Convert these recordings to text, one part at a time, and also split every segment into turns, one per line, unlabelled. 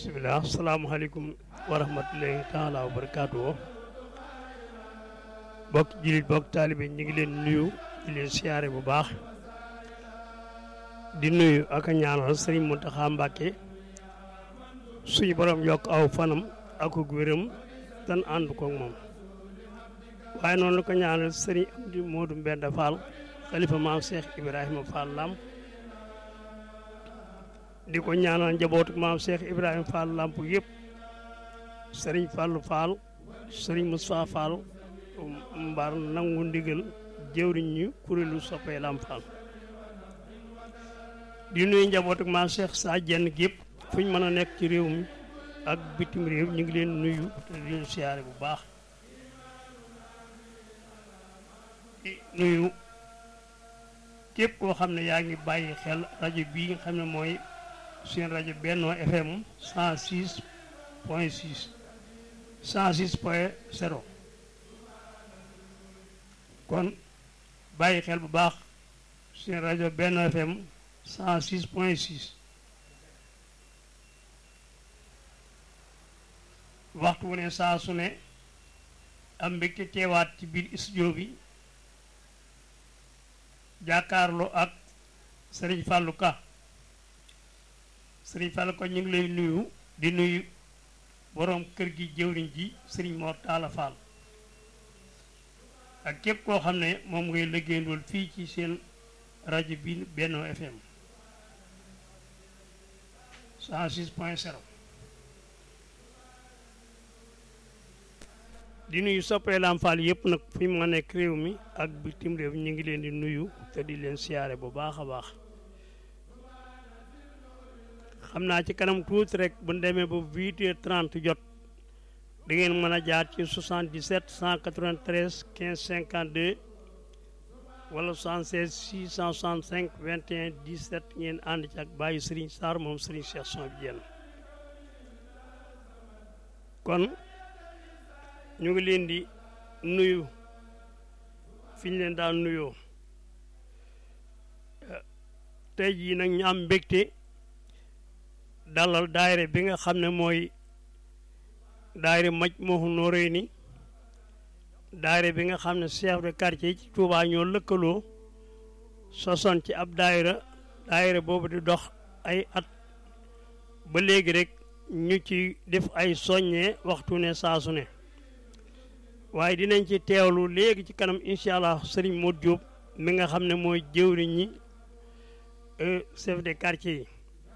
bisimilah salaamaaleykum wa rahmatulahi taala wa barakaatu bokk jullit bokk taalibe ñu ngi leen nuyu di leen siyaare bu baax di nuyu ak a ñaanal sëriñ Mountakha Mbacké suñu borom yokk aw fanam ak wéram tan ànd ko moom waaye noonu la ko ñaanal sëriñ Amdi Modou Mbenda Fall xalifa maam Cheikh Ibrahima Fall Lamp di ko ñaanal njabootu maam Cheikh Ibrahima Fall Lamp yëpp sëriñ Fallou Fall sëriñ Moustapha Fall mbar nangu ndigal jëwriñ ñu kuréelu soppee Lamp Fall di nuyu njabootu maam Cheikh saa jenn gépp fu ñu mën a nekk ci réew mi ak bitim réew ñu ngi leen nuyu te di leen siyaare bu baax di nuyu képp koo xam ne yaa ngi bàyyi xel rajo bii nga xam ne mooy seen rajo Benno FM 106 point 6 106 point 0 kon bàyyi xel bu baax seen rajo Benno FM 106 point 6 waxtu wu ne saa su ne am mbégte teewaat ci biir studio bi jàkkaarloo ak Serigne Fallou Ka Serigne Fallou Ka ñu ngi lay nuyu di nuyu boroom kër gi jëwriñ ji Serigne Mor Talla Fall ak képp koo xam ne moom ngay liggéeyandool fii ci seen rajo bi Benno FM 106 point 0 di nuyu soppee Lamp Fall yëpp nag fi mu nekk réew mi ak bitim réew ñu ngi leen di nuyu te di leen siyaare bu baax a baax xam naa ci kanam tuuti rek bu ñu demee ba huit heures trente jot da ngeen mën a jaar ci 77 193 15 52 wala 76 665 21 17 ngeen ànd ci ak bàyyi Serigne Sarr moom Serigne Cheikh Son bi jenn kon ñu ngi leen di nuyu fi ñu leen daan nuyoo tey jii nag ñu am mbégte dalal daayira bi nga xam ne mooy daayira Majmahun Nurayni daayira bi nga xam ne chef de quartier ci Touba ñoo lëkkaloo sosoon ci ab daayira daayira boobu di dox ay at ba léegi rek ñu ci def ay soññee waxtu ne saasu ne waaye dinañ ci teewlu léegi ci kanam incha allah sëriñ Modou Diop mi nga xam ne mooy jëwriñ ñi chef de quartier yi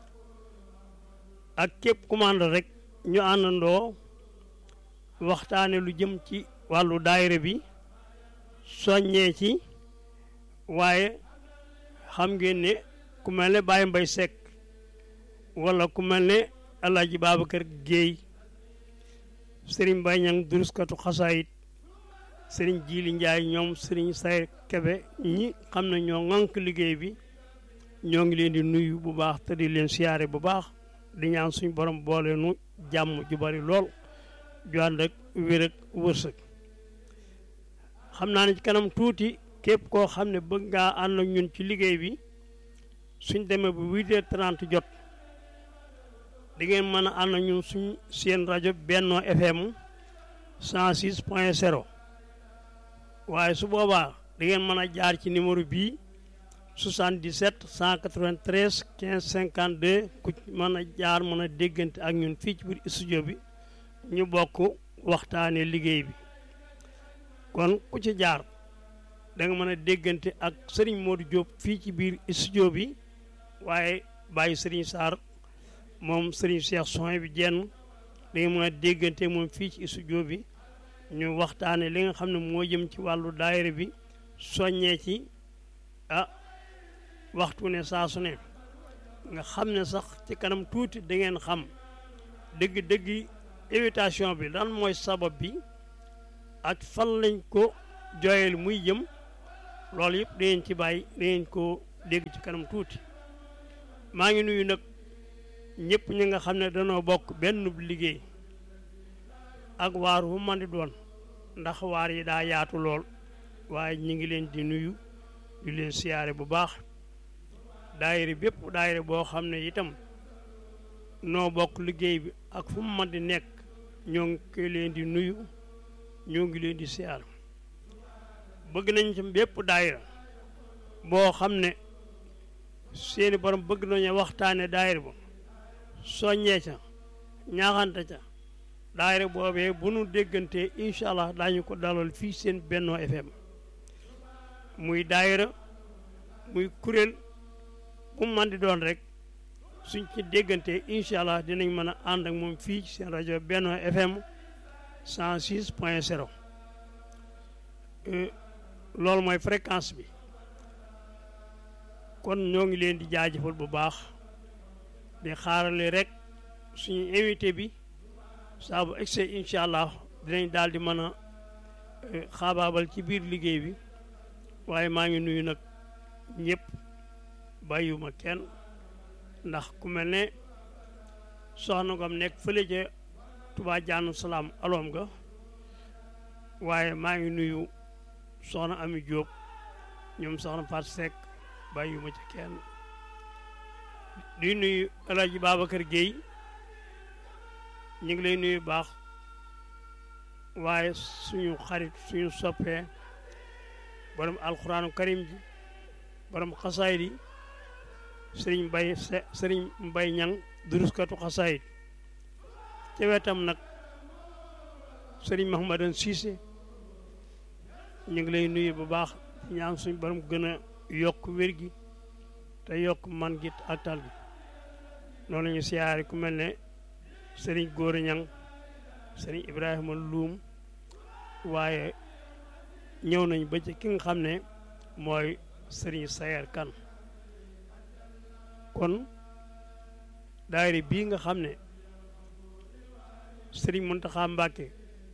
ak képp commande rek ñu àndandoo waxtaane lu jëm ci wàllu daayira bi soññee ci waaye xam ngeen ne ku mel ne Baye Mbaye Seck wala ku mel ne El Hadj Babacar Guèye sëriñ Mbaye Ñang duruskatu xasaayit sëriñ Jili Njaay ñoom sëriñ Say Kebe ñi xam ne ñoo ŋànk liggéey bi ñoo ngi leen di nuyu bu baax te di leen siyaare bu baax di ñaan suñ borom boole nu jàmm ju bari lool ju ànd ak wér ak wërsëg xam naa ne ci kanam tuuti képp koo xam ne bëgg ngaa ànd ak ñun ci liggéey bi suñ demee bu huit heures trente jot di ngeen mën a ànd ak ñun suñ seen rajo Benno FM 106 point 0 waaye su boobaa da ngeen mën a jaar ci numéro bii 77 193 15 52 ku mën a jaar mën a déggante ak ñun fii ci biir studio bi ñu bokk waxtaanee liggéey bi kon ku ci jaar da nga mën a déggante ak Serigne Modou Diop fii ci biir studio bi waaye bàyyi Serigne Sarr moom Serigne Cheikh Son bi jenn da nga mën a déggante moom fii ci studio bi ñu waxtaane li nga xam ne moo jëm ci wàllu daayira bi soññee ci ah waxtu ne saa su ne nga xam ne sax ci kanam tuuti da ngeen xam dëgg-dëgg invitation bi lan mooy sabab bi ak fan lañ ko jooyal muy jëm loolu yëpp dangeen ci bàyyi dangeen ko dégg ci kanam tuuti maa ngi nuyu nag ñëpp ñi nga xam ne danoo bokk benn liggéey ak waar wu man di doon ndax waar yi daa yaatu lool waaye ñi ngi leen di nuyu di leen siyaare bu baax daayira bépp daayira boo xam ne itam noo bokk liggéey bi ak fu mu mën di nekk ñoo ngi koy leen di nuyu ñoo ngi leen di siyaar bëgg nañ ci bépp daayira boo xam ne seeni borom bëgg nañu waxtaane daayira ba soññee ca ñaaxante ca daayira boobee bu nu déggantee incha allah daañu ko dalal fii seen Benno FM muy daayira muy kuréel bu man di doon rek suñ ci déggantee incha allah dinañ mën a ànd ak moom fii ci seen rajo Benno FM 106 point 0 loolu mooy fréquence bi kon ñoo ngi leen di jaajëfal bu baax di xaarale rek suñu invité bi saa bu egsee incha allah dinañ daal di mën a xaabaabal ci biir liggéey bi waaye maa ngi nuyu nag ñëpp bàyyiwuma kenn ndax ku mel ne soxna ngam nekk fële ca Touba Jaanu Salaam aloom ga waaye maa ngi nuyu soxna Ami Diop ñoom soxna Fatou Seck bàyyiwuma ci kenn di nuyu El Hadj Babacar Guèye ñu ngi lay nuyu baax waaye suñu xarit suñu soppee borom alxuraanu karim ji borom xasaayid yi sëriñ mbay sëriñ mbay ñang duruskatu xasaayid ca wetam nag sëriñ mahamadan siise ñu ngi lay nuyu bu baax ñaan suñu borom gën a yokk wér gi te yokk man gi ak tal bi noonu la ñu siyaare ku mel ne sëriñ góor ñang sëriñ ibrahima luum waaye ñëw nañ ba ci ki nga xam ne mooy sëriñ sayer kan kon daayira bii nga xam ne sëriñ Muntaxa Mbàkke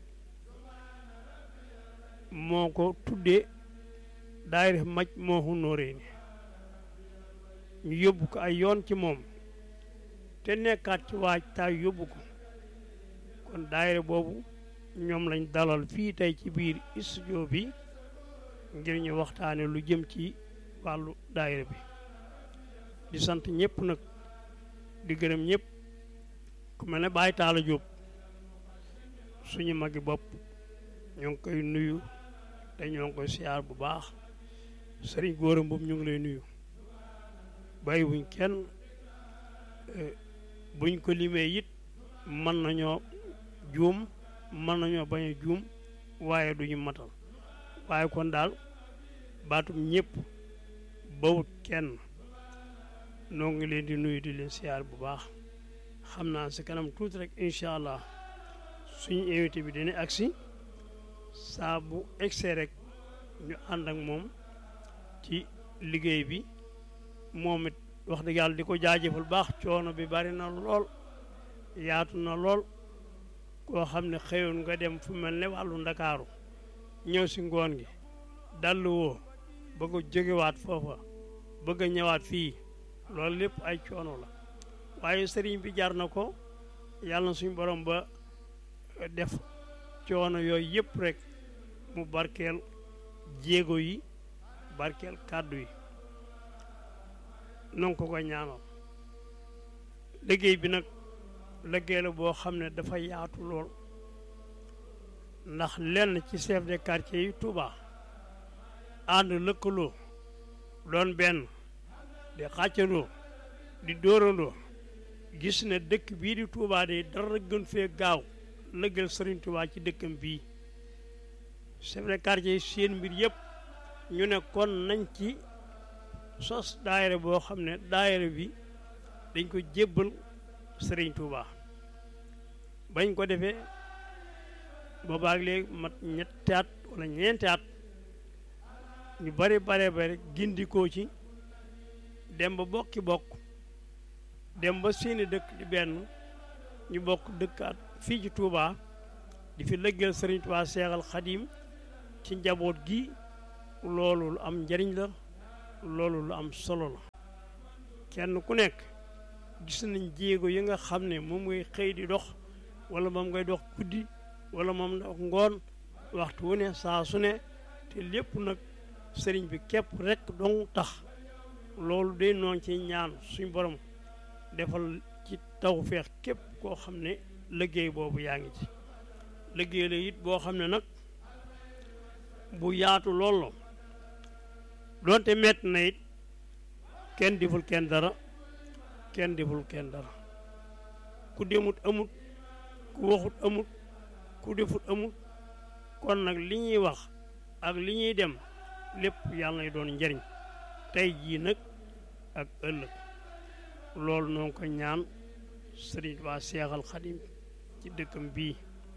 moo ko tuddee daayira maj moo hunóoree ni ñu yóbbu ko ay yoon ci moom te nekkaat ci waaj taay yóbbu ko kon daayira boobu ñoom lañ dalal fii tey ci biir studio bi ngir ñu waxtaane lu jëm ci wàllu daayira bi di sant ñëpp nag di gërëm ñëpp ku mel ne Baye Talla Diop suñu magi bopp ñoo ngi koy nuyu te ñoo ngi koy siyaar bu baax sëriñ góoram boobu ñu ngi lay nuyu bàyyi wuñ kenn buñ ko limee it mën nañoo juum mën nañoo bañ a juum waaye duñu matal waaye kon daal baatum ñëpp bawut kenn noo ngi leen di nuyu di leen siyaar bu baax xam naa si kanam tuuti rek incha allah suñu invité bi dina agsi saa bu egsee rek ñu ànd ak moom ci liggéey bi moom it wax dëgg yàlla di ko jaajëfal baax coono bi bari na lool yaatu na lool koo xam ne xëyoon nga dem fu mel ne wàllu ndakaaru ñëw si ngoon gi dallu woo bëgg a jógewaat foofa bëgg a ñëwaat fii loolu lépp ay coono la waaye sëriñ bi jar na ko yàlla na suñu borom ba def coono yooyu yëpp rek mu barkeel jéego yi barkeel kàddu yi non ko ko ñaanal liggéey bi nag liggéey la boo xam ne dafa yaatu lool ndax lenn ci chef de quartier yi Touba ànd lëkkaloo doon benn di xàccandoo di dóorandoo gis ne dëkk bii di Touba de dara gën fee gaaw lëggal Sëriñ Touba ci dëkkam bii chef de quartier yi seen mbir yëpp ñu ne kon nañ ci sos daayira boo xam ne daayira bi dañ ko jébbal Sëriñ Touba bañ ko defee boobaag léegi mat ñetti at wala ñeenti at ñu bari bare bare gindikoo ci dem ba bokki bokk dem ba seeni dëkk di benn ñu bokk dëkkaat fii ci Touba di fi lëggeel Sëriñ Touba Seexal Xadim ci njaboot gi loolu lu am njariñ la loolu lu am solo la kenn ku nekk gis nañ jéego yi nga xam ne moom ngay xëy di dox wala moom ngay dox guddi wala moom dox ngoon waxtu wu ne saa su ne te lépp nag sëriñ bi képp rek dong tax loolu day noon ci ñaan suñ borom defal ci taw feex képp koo xam ne liggéey boobu yaa ngi ci liggéey la it boo xam ne nag bu yaatu lool la doonte mett na it kenn deful kenn dara kenn deful kenn dara ku demut amut ku waxut amut ku defut amut kon nag li ñuy wax ak li ñuy dem lépp yàlla nay doon njariñ tey jii nag ak ëllëg loolu noo ngi ko ñaan sëriñ waa seexal xadim ci dëkkam bii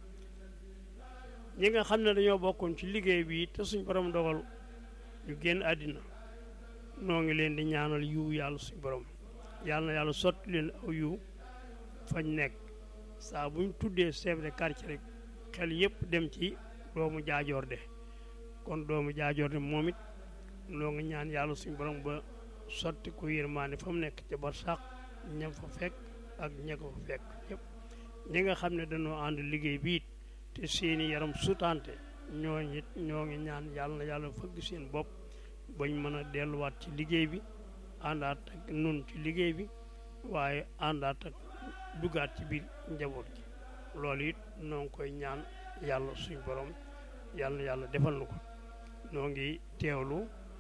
ñi nga xam ne dañoo bokkoon ci liggéey bii te suñ borom dogal ñu génn àddina noo ngi leen di ñaanal yiw yàlla suñ borom yàlla na yàlla sotti leen aw yiw fañ nekk saa buñ tuddee chef de quartier rek xel yëpp dem ci doomu jaajoor de kon doomu jaajoor de moom it noo ngi ñaan yàlla suñ borom ba sotti ko yërmaane fa mu nekk ca barsàq ñam fa fekk ak ña ko fa fekk ñëpp ñi nga xam ne dañoo ànd liggéey biit te seeni yaram sutante ñooñu it ñoo ngi ñaan yàlla na yàlla fëgg seen bopp bañ mën a delluwaat ci liggéey bi àndaat ak nun ci liggéey bi waaye àndaat ak duggaat ci biir njaboot gi loolu it noo ngi koy ñaan yàlla suñ borom yàlla na yàlla defal na ko noo ngi teewlu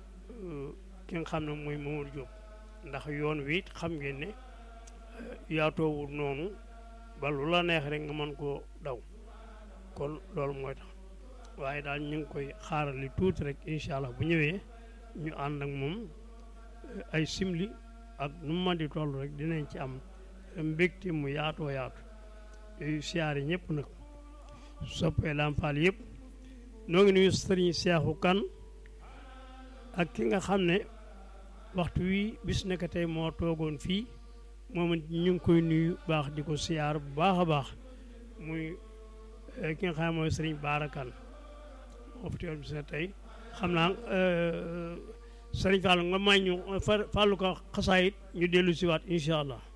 ki nga xam ne mooy Mamadou Diop ndax yoon wi it xam ngeen ne yaatoowul noonu ba lu la neex rek nga mën koo daw kon loolu mooy tax waaye daal ñu ngi koy xaarali tuuti rek incha allah bu ñëwee ñu ànd ak moom ay simli ak nu mu mën di toll rek dinañ ci am mbégte mu yaatoo yaatu yooyu siyaare ñëpp nag soppee Lamp Fall yëpp noo ngi nuyu sëriñ Seexu Kan ak ki nga xam ne waxtu wi bis nekk tey moo toogoon fii moom ñu ngi koy nuyu baax di ko siyaar bu baax a baax muy ki nga xam ne mooy sëriñ Baarakan moo fi teewal bis ne tey xam naa sëriñ Fall nga may ñu Fallu ko xasaayit ñu dellu siwaat incha allah